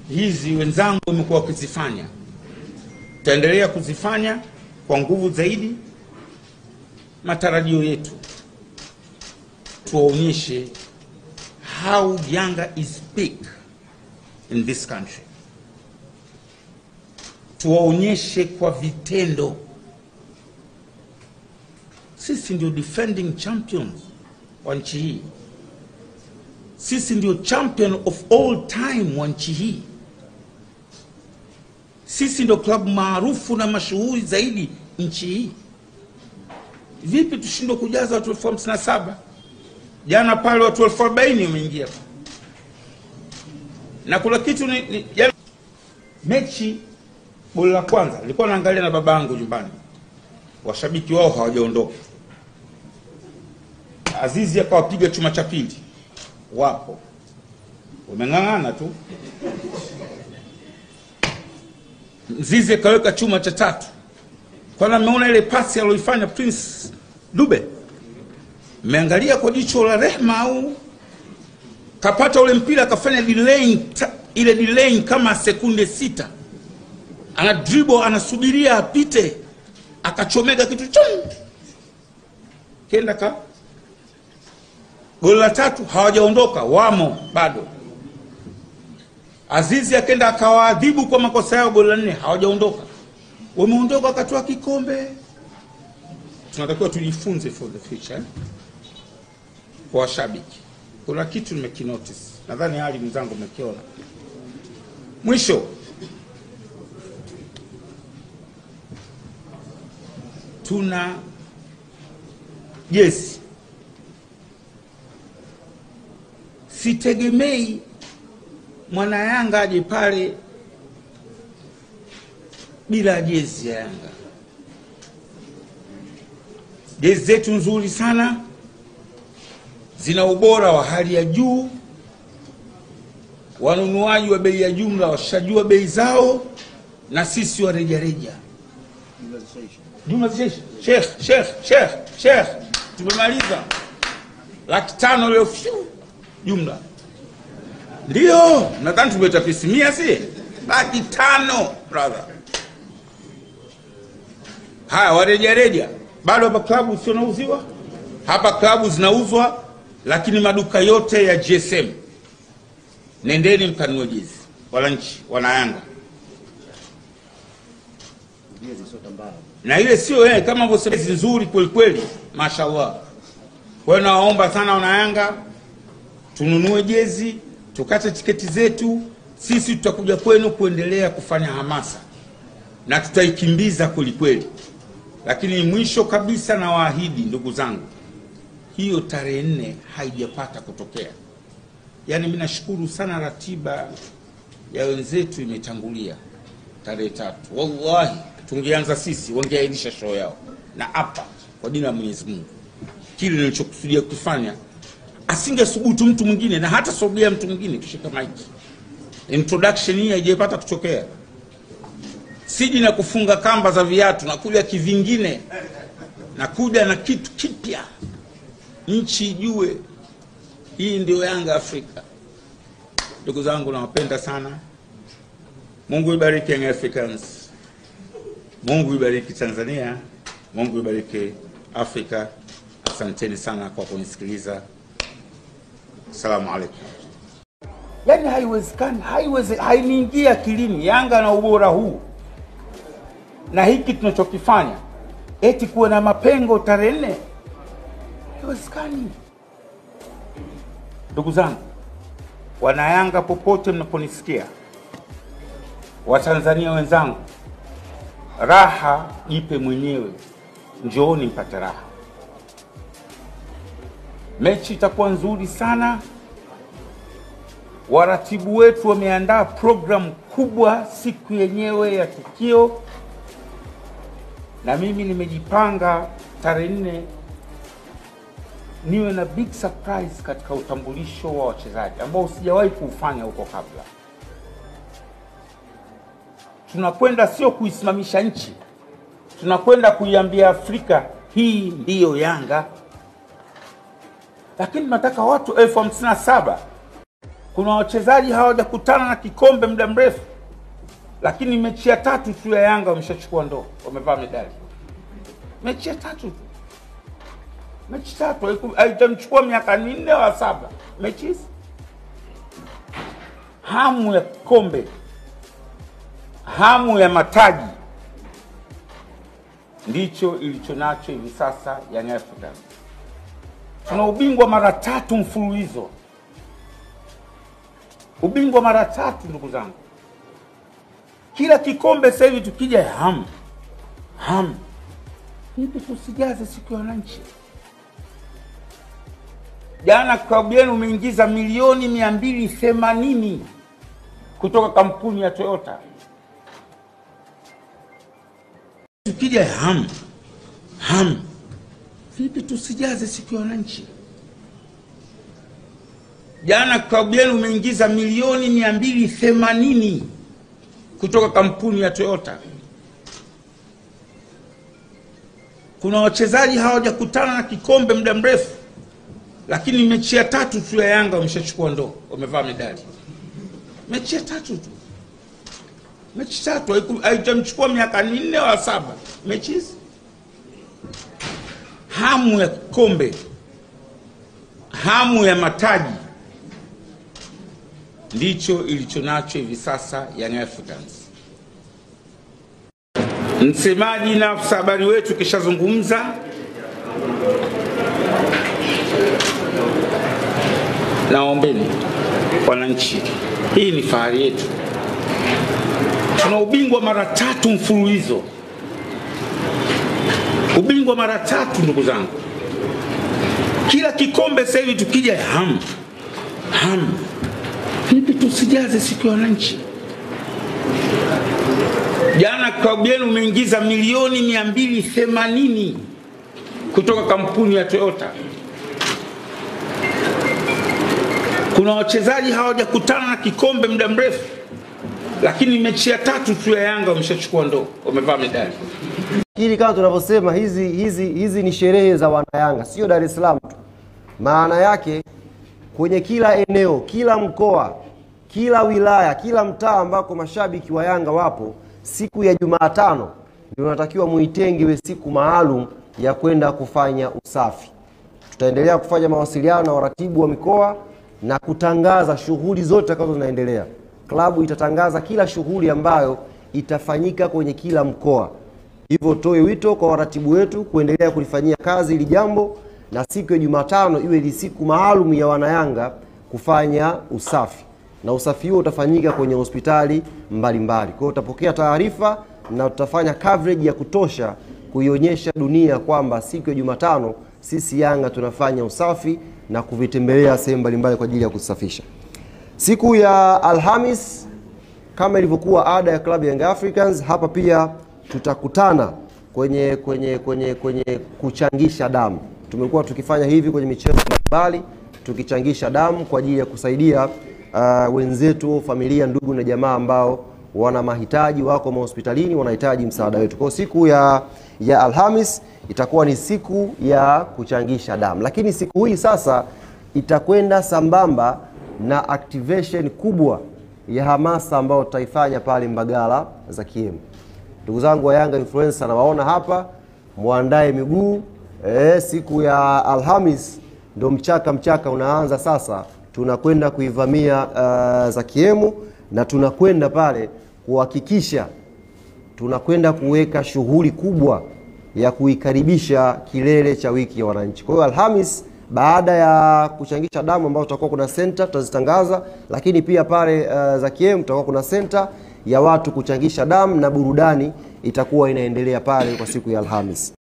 hizi wenzangu wamekuwa wakizifanya, tutaendelea kuzifanya kwa nguvu zaidi. Matarajio yetu tuwaonyeshe how Yanga is big in this country, tuwaonyeshe kwa vitendo. Sisi ndio defending champions wa nchi hii, sisi ndio champion of all time wa nchi hii, sisi ndio klabu maarufu na mashuhuri zaidi nchi hii. Vipi tushindwe kujaza watu elfu hamsini na saba? Jana pale watu elfu arobaini wameingia na kuna kitu ni, ni, jana, mechi goli la kwanza nilikuwa naangalia na babangu nyumbani, washabiki wao hawajaondoka. Azizi akawapiga chuma cha pili, wapo wameng'ang'ana tu. Mzizi akaweka chuma cha tatu, kwana mmeona ile pasi aliyoifanya Prince Dube, mmeangalia kwa jicho la rehma au kapata ule mpira akafanya delaying, ta- ile delaying kama sekunde sita, ana dribble anasubiria apite, akachomeka kitu chum, kenda ka goli la tatu hawajaondoka, wamo bado. Azizi akenda akawaadhibu kwa makosa yao, goli la nne hawajaondoka, wameondoka wakatoa kikombe. Tunatakiwa tujifunze for the future eh? kwa washabiki. Kuna kitu nimekinotice, nadhani hali mwenzangu umekiona. Mwisho, tuna jezi sitegemei mwana Yanga aje pale bila jezi ya Yanga. Jezi zetu nzuri sana, zina ubora wa hali ya juu. Wanunuaji wa bei ya jumla washajua bei zao, na sisi wa rejareja jumla zishaisha. Sheikh, Sheikh, Sheikh, Sheikh, tumemaliza laki tano leo fyu jumla ndio nadhani tumetapisimia si laki tano brother haya warejareja bado hapa klabu sio nauziwa hapa klabu zinauzwa lakini maduka yote ya gsm nendeni mkanunue jezi wananchi wanayanga na ile sio eh, kama vyosema jezi nzuri kwelikweli mashallah kwa hiyo nawaomba sana wanayanga tununue jezi tukate tiketi zetu sisi tutakuja kwenu kuendelea kufanya hamasa na tutaikimbiza kwelikweli lakini mwisho kabisa na waahidi ndugu zangu hiyo tarehe nne haijapata kutokea yaani mi nashukuru sana ratiba ya wenzetu imetangulia tarehe tatu wallahi tungeanza sisi wangeahirisha show yao na hapa kwa jina la mwenyezi mungu kile nilichokusudia kufanya asingesubutu mtu mwingine na hata sogea mtu mwingine kushika maiki introduction hii haijapata kutokea siji na kufunga kamba za viatu nakuja kivingine nakuja na kitu kipya nchi ijue hii ndio yanga afrika ndugu zangu nawapenda sana mungu ibariki young africans mungu ibariki tanzania mungu ibariki afrika asanteni sana kwa kunisikiliza Salamu alaikum. Yaani haiwezekani, haiweze, hainiingia akilini Yanga na ubora huu na hiki tunachokifanya, eti kuwe na mapengo tarehe nne, haiwezekani. Ndugu zangu wanayanga, popote mnaponisikia, Watanzania wenzangu, raha jipe mwenyewe, njooni mpate raha. Mechi itakuwa nzuri sana. Waratibu wetu wameandaa programu kubwa siku yenyewe ya tukio, na mimi nimejipanga tarehe nne niwe na big surprise katika utambulisho wa wachezaji ambao sijawahi kuufanya huko kabla. Tunakwenda sio kuisimamisha nchi, tunakwenda kuiambia Afrika hii ndiyo Yanga lakini tunataka watu elfu hamsini na saba kuna wachezaji hawajakutana na kikombe muda mrefu, lakini mechi ya tatu tu ya Yanga wameshachukua ndoo, wamevaa medali. Mechi ya tatu tu, mechi tatu, haiku- haitamchukua miaka minne wa saba, mechi hizi. Hamu ya kikombe, hamu ya mataji ndicho ilicho nacho hivi sasa Young Africans. Tuna ubingwa mara tatu mfululizo, ubingwa mara tatu, ndugu zangu. Kila kikombe sasa hivi tukija, hamu hamu, vipi tusijaze siku ya wananchi? Jana klabu yenu umeingiza milioni mia mbili themanini kutoka kampuni ya Toyota. Tukija hamu hamu, vipi tusijaze siku ya wananchi? Jana klabu yenu umeingiza milioni mia mbili themanini kutoka kampuni ya Toyota. Kuna wachezaji hawajakutana na kikombe muda mrefu, lakini mechi ya tatu tu ya Yanga wameshachukua ndoo, wamevaa medali. Mechi ya tatu tu, mechi tatu, haiku- haitamchukua miaka minne wa saba, mechi hizi. Hamu ya kikombe, hamu ya mataji ndicho ilicho nacho hivi sasa Young Africans. Msemaji na afisa habari wetu kishazungumza, naombeni wananchi, hii ni fahari yetu. Tuna ubingwa mara tatu mfululizo, ubingwa mara tatu, ndugu zangu. Kila kikombe sasa hivi tukija, hamu hamu, vipi tusijaze siku ya wananchi? Jana klabu yenu umeingiza milioni mia mbili themanini kutoka kampuni ya Toyota. Kuna wachezaji hawajakutana na kikombe muda mrefu, lakini mechi ya tatu tu ya Yanga wameshachukua ndoo, wamevaa medali. Hili kama tunavyosema hizi, hizi, hizi ni sherehe za wanayanga, sio Dar es Salaam tu. Maana yake kwenye kila eneo, kila mkoa, kila wilaya, kila mtaa ambako mashabiki wa Yanga wapo, siku ya Jumatano ndio natakiwa muitenge iwe siku maalum ya kwenda kufanya usafi. Tutaendelea kufanya mawasiliano na waratibu wa mikoa na kutangaza shughuli zote ambazo zinaendelea. Klabu itatangaza kila shughuli ambayo itafanyika kwenye kila mkoa. Hivyo toe wito kwa waratibu wetu kuendelea kulifanyia kazi hili jambo, na siku ya Jumatano iwe ni siku maalum ya wanayanga kufanya usafi, na usafi huo utafanyika kwenye hospitali mbalimbali. Kwa hiyo utapokea taarifa na tutafanya coverage ya kutosha kuionyesha dunia kwamba siku ya Jumatano sisi Yanga tunafanya usafi na kuvitembelea sehemu mbalimbali kwa ajili ya kusafisha. Siku ya Alhamis kama ilivyokuwa ada ya klabu ya Young Africans, hapa pia tutakutana kwenye kwenye kwenye kwenye kuchangisha damu. Tumekuwa tukifanya hivi kwenye michezo mbalimbali tukichangisha damu kwa ajili ya kusaidia uh, wenzetu, familia, ndugu na jamaa ambao wana mahitaji, wako mahospitalini, wanahitaji msaada wetu. Kwa hiyo siku ya ya Alhamis itakuwa ni siku ya kuchangisha damu, lakini siku hii sasa itakwenda sambamba na activation kubwa ya hamasa ambayo tutaifanya pale Mbagala za Kiemu. Ndugu zangu wa Yanga influencer nawaona hapa, mwandae miguu e, siku ya Alhamis ndo mchaka mchaka unaanza sasa. Tunakwenda kuivamia uh, za Kiemu na tunakwenda pale kuhakikisha tunakwenda kuweka shughuli kubwa ya kuikaribisha kilele cha wiki ya wananchi. Kwa hiyo Alhamis baada ya kuchangisha damu ambao tutakuwa kuna senta tutazitangaza, lakini pia pale uh, za Kiem tutakuwa kuna senta ya watu kuchangisha damu na burudani itakuwa inaendelea pale kwa siku ya Alhamis.